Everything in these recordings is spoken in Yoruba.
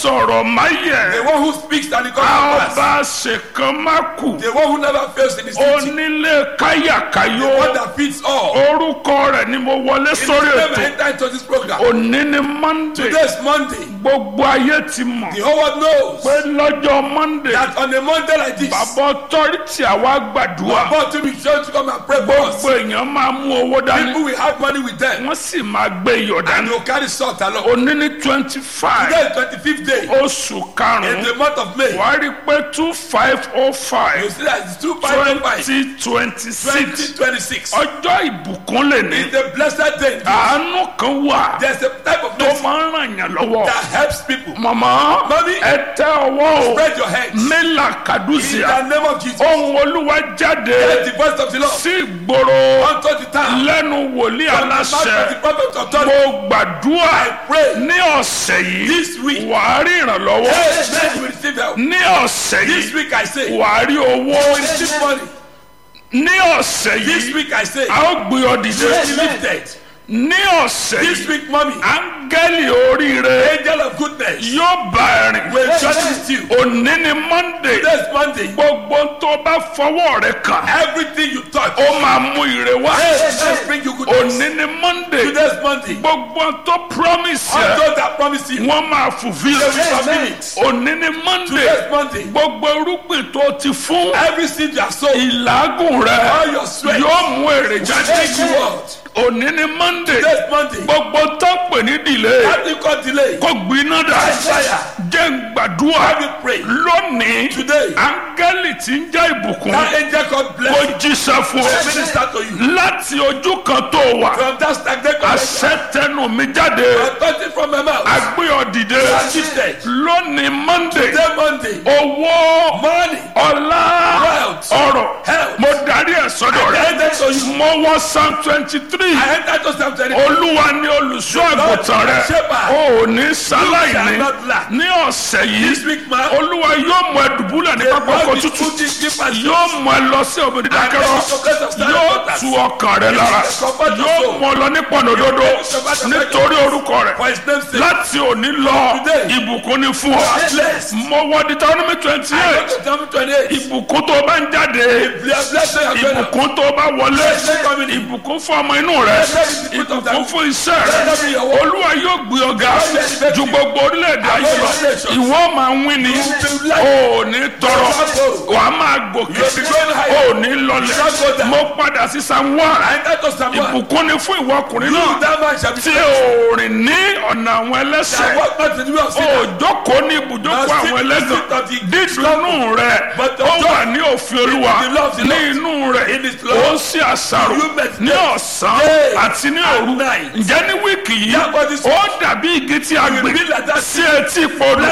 sọ̀rọ̀ máyẹ̀ The one who speaks and it comes a to ó pass. bá ṣèkan má kù The one who never fails in his teaching. onílé káyàkáyò The one that feeds all. orúkọ rẹ̀ ni mo wọlé In sórí his name ètò I enter into this program. òní ni monday Today is Monday. gbogbo ayé ti mọ̀ The whole world knows pé lọ́jọ́ monday that on a Monday like this, bàbá ọtọ́rìtì àwa gbàdúrà about to be sure to come and pray for us. gbogbo èèyàn máa mú owó dání People will have money with them wọ́n sì máa gbé iyọ̀ and dání they will carry salt along. òní ní twenty five Today is 25th day oṣù in karùn-ún the month of May. wàá rí i pé two five oh You five see that it's 2505 twenty twenty six 2026. ọjọ́ ìbùkún lè ní It's a blessed day. àánú kan wà There's a type of tó mercy máa ń ràn yàn lọ́wọ́ that helps people. màmá Mami. ẹ tẹ ọwọ́ o Spread your hands. mílà In kàdúsìá the name of Jesus. ohun olúwa jáde Let the voice of the Lord sí ìgboro unto the town. lẹ́nu wòlíì From the mouth of aláṣẹ the prophet of authority. mo gbàdúrà pray. ní ọ̀sẹ̀ yìí This week. wàá rí ìrànlọ́wọ́ Amen. You will receive help. ní ọ̀sẹ̀ This yìí week I say. You wàá rí owó will receive money. ní ọ̀sẹ̀ This yìí week I say. a ó gbé ọ dìde You will be lifted. ní ọ̀sẹ̀ This yìí week, mommy. áńgẹ́lì oríire Angel of goodness. yóò bá ẹ rìn Will journey with you. òní ni monday Today is Monday. gbogbo tó bá fọwọ́ rẹ kàn Everything you touch. ó máa mú ire wá Let's bring you goodness. òní ni monday Today is Monday. gbogbo tó promise All yẹ those that promise you. wọ́n máa fulfil They will fulfill it. òní ni monday Today is Monday. gbogbo irúgbìn tó ti fún Every seed you have sown. ìlágùn rẹ All your sweat. yóò mú èrè jáde Thank you, Lord. òní ni monday Today is Monday. gbogbo tó pè ní delay How do you call delay? kó gbiná dà Fire. jẹ́ ń gbàdúrà Have you pray? lónìí Today. áńgẹ́lì tí ń jẹ́ ìbùkún That angel called kó blessing. jíṣẹ́ fún will ọ Minister to you. láti ojú kan tó wà From that stagnant condition. àṣẹ tẹnu mi jáde Authority from my mouth. agbé ọ dìde Shifted. lónìí monday Today Monday. owó Money. ọlá Wealth. ọrọ̀ Health. mo darí ẹ̀ sọ́dọ̀ I rẹ enter to you. mo wọ psalm twenty three I enter to Psalm 23. olúwa ni olùṣọ́ àgùntàn rẹ shepherd. o ò ní sáláì shall ní not lack. ní ọ̀sẹ̀ This yìí week, man. olúwa yóò mú ẹ dùbúlẹ̀ ní pápá ọkọ̀ Lord, tútù put this deep and yóò mú ẹ lọ sí òbí dídákẹ́rọ́ yóò tu ọkàn rẹ lára yóò mú ọ lọ ní pọ̀nòdodo nítorí orúkọ rẹ For his name's sake. láti òní lọ Today. ìbùkún ni fún ọ Blessed. mo wọ Deuteronomy twenty I go eight to Psalm 28. ìbùkún tó bá ń jáde Blessed are you. ìbùkún tó bá wọlé ìbùkún fún ọmọ inú rẹ ìbùkún fún iṣẹ́ rẹ olúwa yóò gbé ọ̀gá ju gbogbo orílẹ̀-èdè ayé lọ ìwọ máa ń wí ni o ò ní tọrọ wàá máa gòkè o ò ní lọlẹ̀ mo padà sí Psalm one I enter to Psalm 1. ìbùkún ni fún ìwọ ọkùnrin You, náà that man shall be tí saved. o rìn ní ọ̀nà àwọn I ẹlẹ́sẹ̀ walk not in the way of o sinners. jókòó ní ibùjókòó àwọn ẹlẹ́gàn dídùnnú rẹ ó wà ní òfin olúwa ní inú rẹ ó ń ṣe àṣàrò ní ọ̀sán àti ní òru ǹjẹ́ ní wíìkì yìí ó dàbí igi tí a gbìn sí etí podò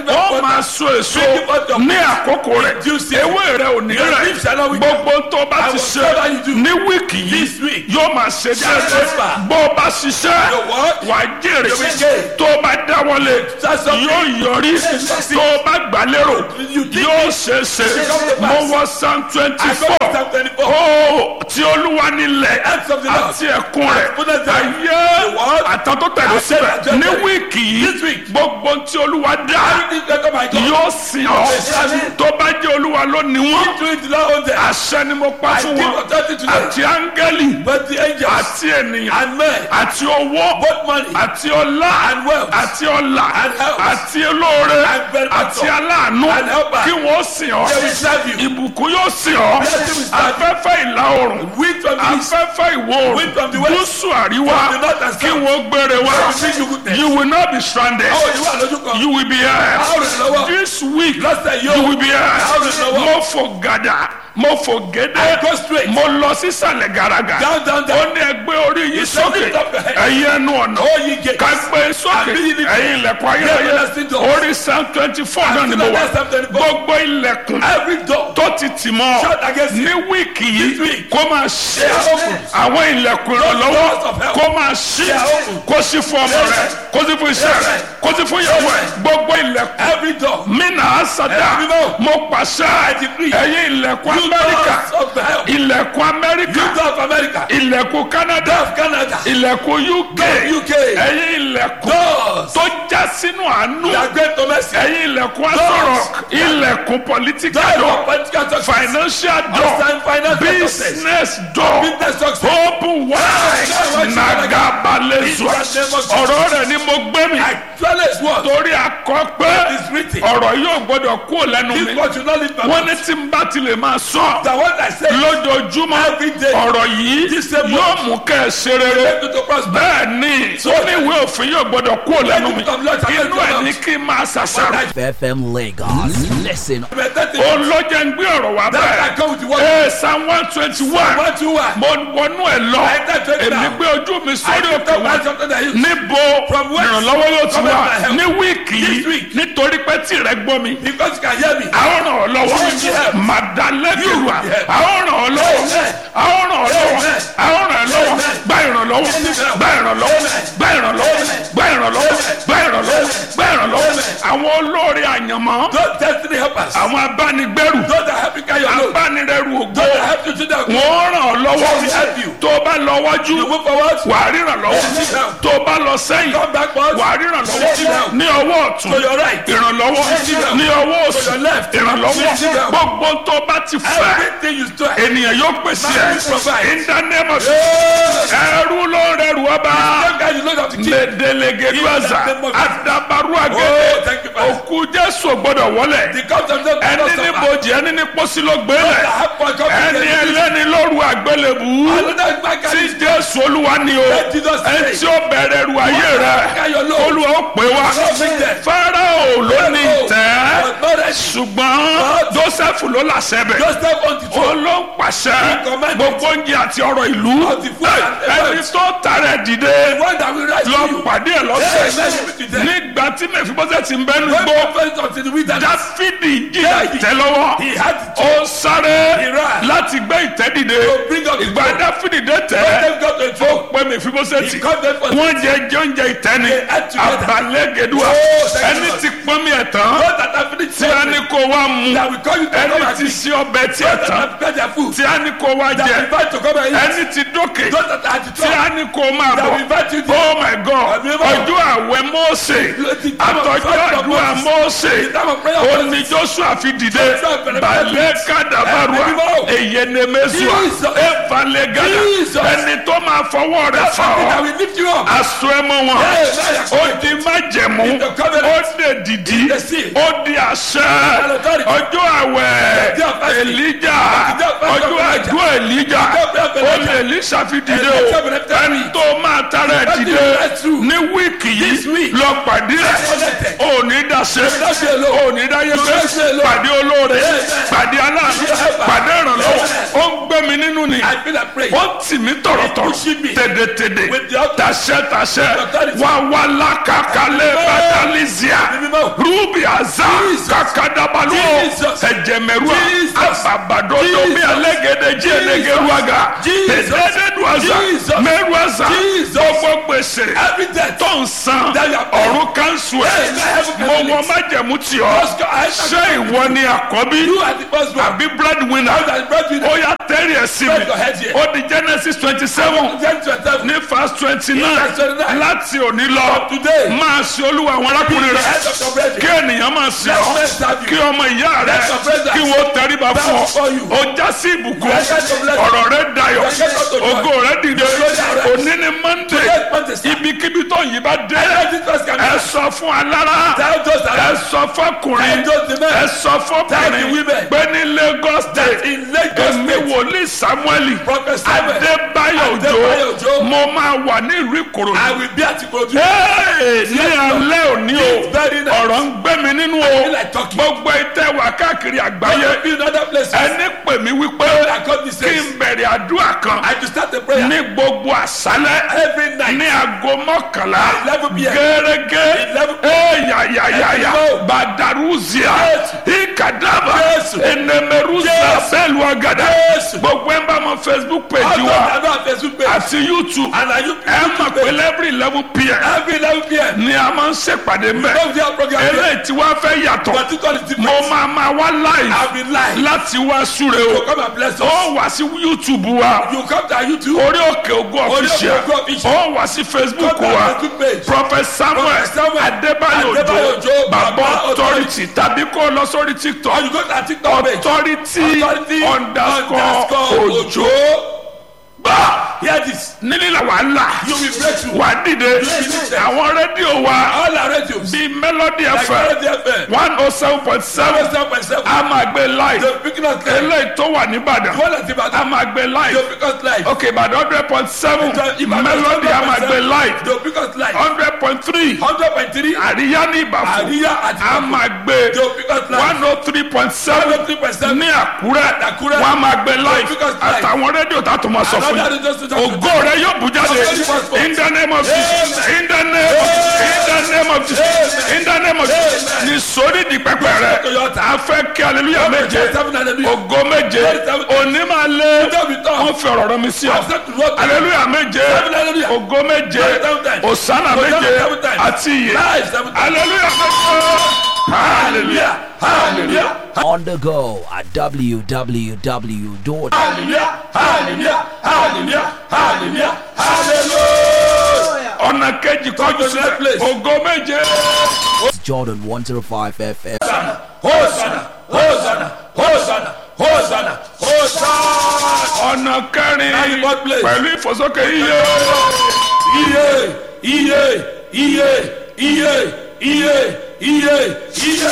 ó máa so èso ní àkókò rẹ̀ ewé rẹ̀ ò ní rẹ̀ gbogbo tó bá ti ṣe ní wíìkì yìí yóò máa ṣe déédéé bó o bá ṣiṣẹ́ wàá jèrè tó o bá dáwọ́lé yóò yọrí tó o bá gbà lérò yóò ṣe é ṣe mo wọ psalm twenty four ó tí olúwa nílẹ̀ àti ẹ̀kún rẹ̀ ayé àtàn tó tẹ̀lé síbẹ̀ ní wíìkì yìí gbogbo tí olúwa dá yóò sìn ọ́ tó bá jẹ́ olúwa ló ní wọ́n àṣẹ ni mo pa fún wọn àti áńgẹ́lì àti ènìyàn àti owó àti ọlá àti ọlà àti olóore àti aláàánú kí wọ́n sìn ọ́ ìbùkún yóò sìn ọ́ afẹ́fẹ́ ìlà oòrùn afẹ́fẹ́ ìwọ̀ oòrùn gúúsù àríwá kí wọ́n gbére wá you will not be stranded you will be here this week you will be here mo fò gàdà mo fò gédé mo lọ sísàlẹ̀ gàràgà ó ní ẹgbẹ́ orí yìí sókè ẹ̀yin ẹnu ọ̀nà ká gbé sókè ẹ̀yin ilẹ̀kùn ayérayé orí psalm twenty four náà ni mo wà gbogbo ilẹ̀kùn tó ti tì mọ́ ní wíìkì yìí kó máa ṣe àwọn ilẹ̀kùn ìrànlọ́wọ́ kó máa ṣí kó sí fún ọmọ rẹ kó sí fún iṣẹ́ rẹ kó sí fún ìyàwó rẹ gbogbo ilẹ̀kùn Every door. mina asada mo pàṣẹ ẹ̀yin ilẹ̀kùn You amẹ́ríkà doors of hell. ilẹ̀kùn amẹ́ríkà You door of America. ilẹ̀kùn canada Of Canada. ilẹ̀kùn uk Door of UK. ẹ̀yin ilẹ̀kùn Doors. tó já sínú àánú That great to mercy. ẹ̀yin ilẹ̀kùn asọ̀rọ̀ ilẹ̀kùn political Door door of political success. financial door Outside financial success. business door Business success. open wide nagabalezua ọ̀rọ̀ rẹ̀ ni mo gbé mi Actually, it's what? torí akọ pé It's written. ọ̀rọ̀ yóò gbọ́dọ̀ kú lẹ́nu This mi what you not live by. wọ́n ní tí n bá ti lè máa sọ The one I say. lójoojúmọ́ Every day. ọ̀rọ̀ yìí This same yóò word. mú kẹ́ ẹ ṣe rere Make you to prosper. bẹ́ẹ̀ ni ó ní ìwé òfin yóò gbọ́dọ̀ kú lẹ́nu mi Come, Lord, inú ẹ̀ ní kí n máa ṣàṣàrò FM Lagos. Listen Meditate. ó lọ́jọ́ ń gbé ọ̀rọ̀ wá That bẹ́ẹ̀ I come with the word. ee psalm one twenty one One, two, one. mo wọnú ẹ lọ I enter to it èmi now. gbé ojú mi I sórí lift òkè up my wọn something that you. níbo From whence? ìrànlọ́wọ́ yóò ti Come wá and help. ní wíìkì This yìí week. nítorí pé tí rẹ gbọ́ mi Because you can hear me. àwọn ràn ọ́ lọ́wọ́ You will help. màdàlẹ́kìrùà You will help. àwọn ràn ọ́ lọ́wọ́ Amen. àwọn ràn ọ́ lọ́wọ́ Amen. àwọn ràn ọ́ lọ́wọ́ Amen. gba ìrànlọ́wọ́ gba ìrànlọ́wọ́ gba ìrànlọ́wọ́ gba ìrànlọ́wọ́ gba ìrànlọ́wọ́ gba ìrànlọ́wọ́ àwọn olórí àyànmọ́ Those destiny helpers. àwọn abánigbẹ́rù Those that help you carry your load. abánirẹ́rù ògbó Those that help you to that. wọ́n ràn ọ́ lọ́wọ́ will help you. tó o bá lọ wájú You move forward. wàá ríran lọ́wọ́ Yes. tó o bá lọ sẹ́yìn Come backward. wàá ríran lọ́wọ́ Yes. ní ọwọ́ ọ̀tún To your right. ìrànlọ́wọ́ Yes. ní ọwọ́ òsì To your left. ìrànlọ́wọ́ Yes. gbogbo tó o bá ti fẹ́ Everything you store. ènìyàn yóò pèsè Man will provide. ẹ̀ in the name of Yes. ẹrú ló ń rẹrù ọba That guy you know that to keep. mẹdẹlẹgẹdúàzà In the name of Jesus. adabaru Oh, agẹdẹ thank you, Father. òkú jésù gbọ́dọ̀ wọlé The comes of the ẹni ní bojì ẹni ní pósí ló gbélé ẹni ẹlẹ́ni lóru àgbélébù Another man tí carry jésù olúwa ni o Let Jesus say. ẹni tí ó bẹ̀rẹ̀ ru ayé rẹ olúwa ó pè wá fáráò ló ní tẹ́ ṣùgbọ́n joseph ló làṣẹ bẹ̀ Joseph on the ó throne. ló ń pàṣẹ commanded. gbogbo oúnjẹ àti ọrọ̀ ìlú Of the food and the ẹni herbs. tó tààrẹ dìde The one that will rise lọ to you. pàdé ẹ Yes, lọ́sẹ̀ let's meet today. nígbà tí mẹfibọ́sẹ̀ ti ń bẹ́nu When gbó the first until the wilderness. dáfídì jìyà Yeah, he- ìtẹ́ lọ́wọ́ He had to ó sáré He ran. láti gbé ìtẹ́ dìde To bring up the ìgbà throne. dáfídì dé tẹ́ Joseph got to the ó throne. pé mẹfibọ́sẹ̀ He tì got them for wọ́n jẹ jẹ oúnjẹ ìtẹ́ni They ate together. àbálẹ́gẹ̀dùà Oh, thank ẹni you, Lord. tí pọ́nmi ẹ̀ tán Those that have finished tí a ní something. kó wá mu That will call you to come ẹni and tí eat. sí ọbẹ̀ tí ẹ̀ Those that tán have prepared their food. tí a ní kó wá That jẹ will invite to come and eat. ẹni tí dókè Those that are at the tí top. a ní kó máa That bọ̀ will invite you to oh my god Àbí bá- ọjọ́ àwẹ̀ Mósè The time of àtọ́jọ́ prayer of àdúrà Moses. Mósè The time of prayer of ó Moses. ní Joshua fi dìde Joshua bẹ̀rẹ̀ balẹ̀ kàdàbàrúà Àbí bá- èyẹnẹmẹsùà Jesus. ẹ̀fàlẹ̀ gàdà Jesus. ẹni tó máa fọwọ́ rẹ̀ That's fà something that ọ́ will lift you up. aṣọ ẹmọ wọn Yes, yes, ó di májẹ̀mú In the covenant. ó dé dìdí the sea. ó di àṣẹ authority. ọjọ́ àwẹ̀ The day of fasting. Èlíjà The day of fasting ọjọ́ of Elijah. àdúrà Èlíjà The day of ó Elijah. lè Èlíṣà fi dìde And the o seven and ten ẹni tó máa tara ẹ̀ That dìde is right true. ní wíìkì This yìí week. lọ pàdé ẹ̀ Connected. ò ní dàṣẹ not be alone. ò ní dáyé You pé not be alone. pàdé olóore Amen. pàdé aláàánú Amen. pàdé ìrànlọ́wọ́ Amen. ó ń gbé mi nínú ni I feel like praying. ó tì mí tọ̀rọ̀tọ̀rọ̀ pushing me. tèdètèdè With the authority. tàṣẹ tàṣẹ authority. wà wà lákàkálẹ̀ bàtàlísíà Mímọ́. rúbì àzá Jesus. kàkàdàbàlú Jesus. ẹ̀jẹ̀mẹ̀rúà Jesus. àbàbàdọ́dọ́ bí Jesus. alẹ́gẹ̀dẹ̀ jí ẹlẹ́gẹ̀rúàgà Jesus. tẹ̀dẹ́dẹ́dùàzà Jesus. mẹ́rùàzà Jesus. gbogbo gbèsè Every death. tó ń san That you are paying. ọ̀run kanṣu ẹ̀ Yes, I have a mo conflict. wọ májẹ̀mú tì ọ́ Just go- I- ṣé ìwọ ni àkọ́bí You are the first one. àbí breadwinner You are the breadwinner. ó yá tẹ́rì ẹ̀ sí mi Spread your head here. ó di Genesis twenty seven Then to yourself. ní verse twenty nine Verse 29. láti òní lọ From today. máa ṣe olúwa àwọn arákùnrin The rẹ head of your brethren. kí ènìyàn máa ṣe Let ọ́ men serve you. kí ọmọ ìyá rẹ Let your brothers kí wọ́n tẹríba bow fún ọ before you. ó já sí ìbùkún Let your blessing. ọ̀rọ̀ rẹ dayọ̀ Let your blessing. ògo rẹ dìde Let your blessing. òní ni Monday Let Monday start. ibikíbi tó yìí bá dé Let this verse come ẹ out. sọ fún alára Tell those that ẹ are sọ fọkùnrin Tell those the men. ẹ sọ Tell the fọkùnrin women. pé ní Lagos state in Lagos èmi State. wòlíì Samuel Prophet Samuel. Adébáyọ̀ Adébáyọ̀ Òjó Òjó. mo máa wà ní ìlú Ìkòròdú I will be at Ikorodu. Hey, ní alẹ́ òní o very nice. ọ̀rọ̀ ń gbé mi nínú o feel like talking. gbogbo ìtẹ́ wà káàkiri I àgbáyé will be in other places. ẹni pè mí wípé I come this kí says. n bẹ̀rẹ̀ àdúrà kan I to start the prayer. ní gbogbo àṣálẹ́ Every night. ní aago mọ́kànlá 11 p.m. gẹ́gẹ́ 11 ẹ̀yàyàyàyà Ẹ̀dínwó. badaruzia Yes. ikadaba Yes. enemeruza Yes. bẹ́ẹ̀lú ọ̀gàdà Yes. gbogbo gbogbo ẹ̀ ń bá mọ facebook page How wa come I don't have Facebook page? àti youtube And are you ẹ mọ̀ pé every eleven pm Every 11 p.m. ni a máa ń ṣèpàdé mẹ́ Don't do our program here. eléyìí tí wàá fẹ́ yàtọ̀ But it is mo different. máa máa wá live I'll be live. láti wá súre So o come and bless us. ó wá sí youtube wa You come to our YouTube. orí òkè ògùn Orí Òkè official Ògo Official. ó wá sí facebook Come to our wa Facebook page. prophet samuel Prophet Samuel adébáyò Adébáyò òjò Òjó, bàbá Bàbá authority tàbí kó o lọ sórí Or tiktok you go to our TikTok page. authority Authority underscore òjò gbà Hear this. nílẹ̀ wàhálà You will break through. wà á dìde àwọn rédíò wa All our radios. bíi melody Like fm Melody FM. one oh seven point seven 7.7. a máa gbé live They'll pick us live. eléyìí tó wà nìbàdàn One at a Ibadan. máa gbé live They'll pick us live. ok ìbàdàn hundred point seven Ibadan melody a máa 7.7. gbé live They'll pick us live. hundred point three 100.3. àríyá ní ìbàfọ̀ Àríyá àti a máa gbé They'll pick us live. one oh three point seven 103.7. ní àkúrẹ́ Àkúrẹ́. wọ́n á máa gbé live pick us live. àtàwọn rédíò tá a tún máa sọ fún Another yín radio station. ògo rẹ yóò bú jáde in the name of jesus in the name of in the name of jesus in the name of jesus ní sórí di pẹpẹ rẹ a fẹ́ kí hallelujah méje Seven hallelujah. ògo méje òní máa lé wọ́n fi ọ̀rọ̀ rọ mi sí ọ I've said to what? hallelujah méje hallelujah. ògo méje òsánà méje àti ìyè Live seven times. hallelujah méje hallelujah Hallelujah. On the go at www. Hallelujah. Hallelujah. Hallelujah. Hallelujah. Hallelujah. ọ̀nà kejì kọjú sílẹ̀ place. ògo méje. Jordan 105 FM. Hosanna. Hosanna. Hosanna. Hosanna. Hosanna. ọ̀nà kẹrin Láti God place. pẹ̀lú ìfòsókè iye Iye. Iye. Iye. Iye. Iye. Iye. Iye.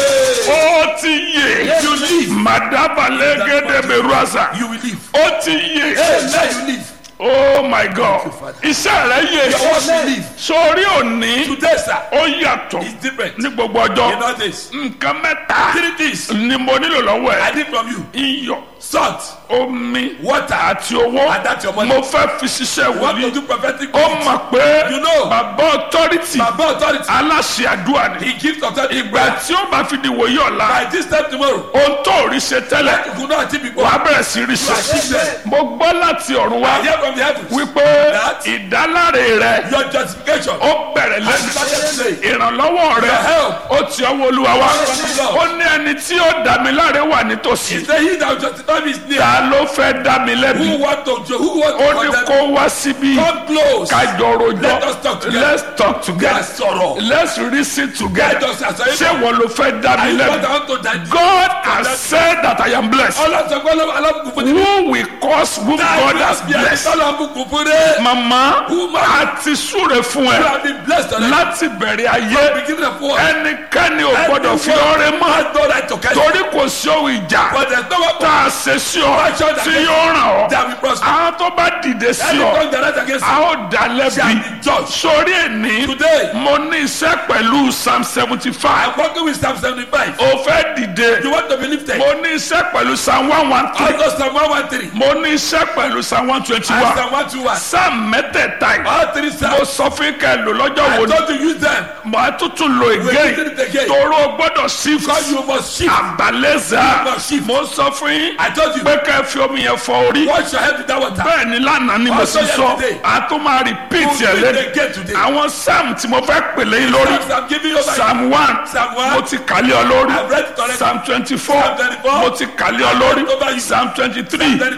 ó ti yè You live. màdàbàlẹ̀ gẹ́gẹ́ bẹ̀rù àṣà You will live. ó ti yè Amen. You live. oh my god iṣẹ́ rẹ̀ yè Your words will live. sórí òní Today, sir, ó yàtọ̀ is different. ní gbogbo In ọjọ́ all this. nǹkan mẹ́ta Three things ni mo nílò lọ́wọ́ I ẹ̀ need from you. iyọ̀ Salt. omi Water. àti owó And that's your money. mo fẹ́ fi ṣiṣẹ́ What to wòlíì do prophetic ó words. mọ̀ pé You know. bàbá authority Baba authority. aláṣẹ àdúrà ni He gives authority. ìgbà tí ó bá fi di wòye ọ̀la By this time tomorrow, ohun tó rí ṣe tẹ́lẹ̀ you could not achieve before. wàá bẹ̀rẹ̀ sí rí ṣe mo gbọ́ láti ọ̀run wá I hear from the heavens. wípé That- ìdáláre rẹ Your justification. ó bẹ̀rẹ̀ I started lẹ́nu today. ìrànlọ́wọ́ rẹ Your help. ó ti ọwọ́ olúwa wá From ó ní ẹni tí ó dá mi láre wà nítòsí He said, He that will justify me is near. ta ló fẹ́ dá mi lẹ́bi Who want to who want ó to ní condemn kó me? wá síbí Come close. kájọ Let us rojọ́ talk together. let's talk Ká together sọ̀rọ̀. let's reason together Let us àṣàyè ṣé wọn ló fẹ́ dá mi I lẹ́bi want I want to die. God has said that I am blessed Ọlọ́sọ̀gbọ́n alábùkún fún mi. who will cause whom God has blessed Alábùkún fún mi. mama Woman. àti súre fún You ẹ have been blessed already. láti bẹ̀rẹ̀ ayé Beginning of war. ẹnikẹ́ni ò gbọ́dọ̀ fi ọrẹ mọ́ has no right to catch you. torí kò sí ohun ìjà But there's no weapon tá a ṣe sí ọ tí yóò ràn ọ́ that will prosper. àwọn tó bá dìde sí Any ọ tongue that rise against a you ó dá shall lẹ́bi be judged. sórí ẹni Today, mo ní iṣẹ́ pẹ̀lú psalm seventy five I'm working with Psalm 75. o fẹ́ dìde You want to be lifted? mo ní iṣẹ́ pẹ̀lú psalm one one three Also Psalm 113 mo ní iṣẹ́ pẹ̀lú psalm one twenty and one Psalm 121. psalm mẹ́tẹ̀ẹ̀ta yìí All three mo Psalms. sọ fún kẹ́ lò lọ́jọ́ I wo ni told you use them. màá tuntun lo We're again using it again. toro gbọ́dọ̀ sí Because you must shift. àbálẹ́sà You must shift. mo sọ fún yín I told you. pé kẹ́ fi omi yẹn fọ orí Wash your head with that water. bẹ́ẹ̀ ni lánàá ni mo Also sì sọ yesterday. a tún máa repeat You ẹ̀ do it lẹ́nu again today. àwọn psalm tí mo fẹ́ pèlè yín lórí Psalms I'm giving you over. psalm one Psalm one. mo ti kàlẹ́ ọ lórí I've read it already. psalm twenty four Psalm 24. mo ti kàlẹ́ ọ lórí Over you. psalm twenty three Psalm